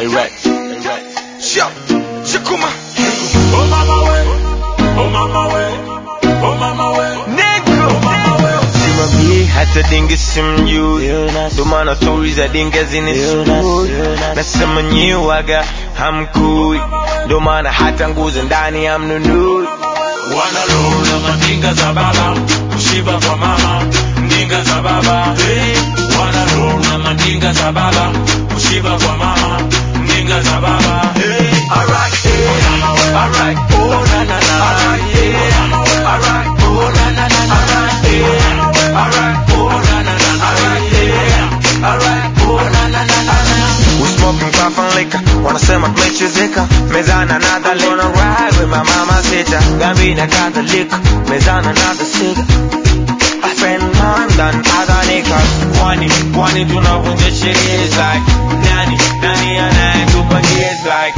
Erect. Sha, Shakuma. Oh mama we, oh mama we, oh mama we, Nigga. oh mama we. Simamie hata dinge simjui, ndo maana stori za dinge zinisumbui. Nasema nyiwaga hamkui, ndo maana hata nguzo ndani hamnunui. Wanalona mandinga za baba, kushiba kwa mama, ndinga za baba. Hey, wanalona mandinga za baba, kushiba kwa mama, ndinga za baba. Hey, alright, hey, alright, oh na na na, yeah, alright, oh na na na na, yeah, alright, oh na na na na, yeah, alright, oh na na na na. We smoking puff and liquor, wanasema tumechezeka mezana another liquor. Gonna ride with my mama sita, gambina kadhalika mezana another cigar. I spend more than other niggas. Kwani, kwani tunavunja sheria is like nani, nani anayetupa gears like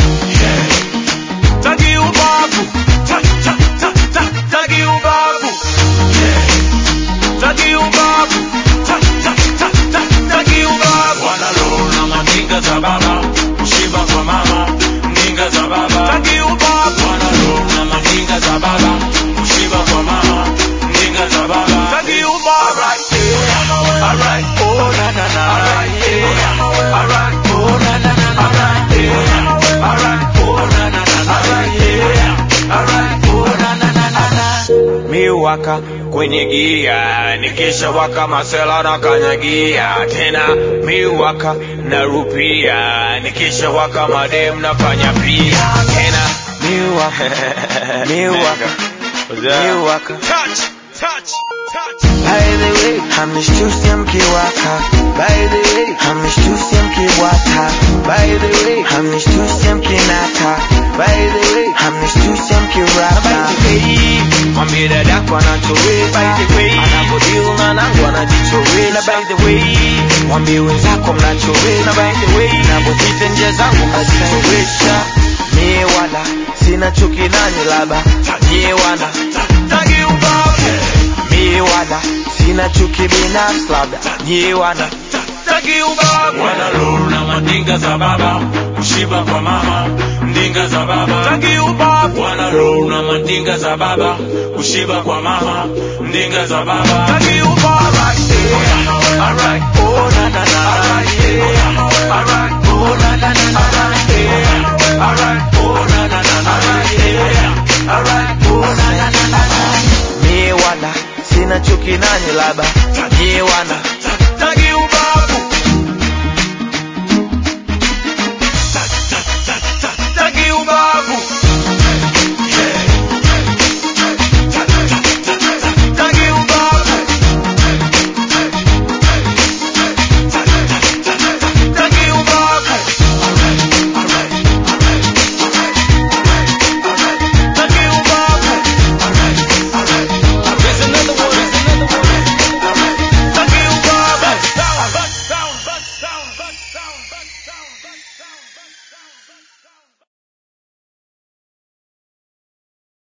Tagi ubavu, ta ta ta ta, tagi ubavu, yeah. Tagi ubavu, ta ta ta ta, tagi ubavu. Wanalona mandinga za baba, kushiba kwa mama, ndinga za baba. Tagi ubavu, wanalona mandinga za baba, kushiba kwa mama, ndinga za baba. Tagi ubavu. Alright, yeah. Alright, oh na na na. Alright, yeah. Alright, oh na na na. Alright, yeah. Alright, oh na na na. Alright, yeah. Alright, oh na na na na na. mi waka kwenye gia nikisha waka masela na kanyagia tena mi waka na rupia nikisha waka madem nafanya pia tena mi waka mi waka mi waka Touch, touch, touch. By the way, hamnishtusi mkiwaka. By the way, hamnishtusi mkiwata. By the way, hamnishtusi mkinata. By the way, hamnishtusi mkirapa. By the way, mwambie dadako anachoweza. By the way, anapodeal na nangu anajichoweza. By the way, mwambie wenzako mnachoweza. By the way, napopita njia zangu kazichoweza. Mie wala sina chuki nanyi labda nyie wana Tagi ubavu. mi wala sina chuki binafsi labda nyie wana Tagi ubavu. Wanalona mandinga za baba, kushiba kwa mama, ndinga za baba. Tagi ubavu. Wanalona mandinga za baba, kushiba kwa mama, ndinga za baba. Tagi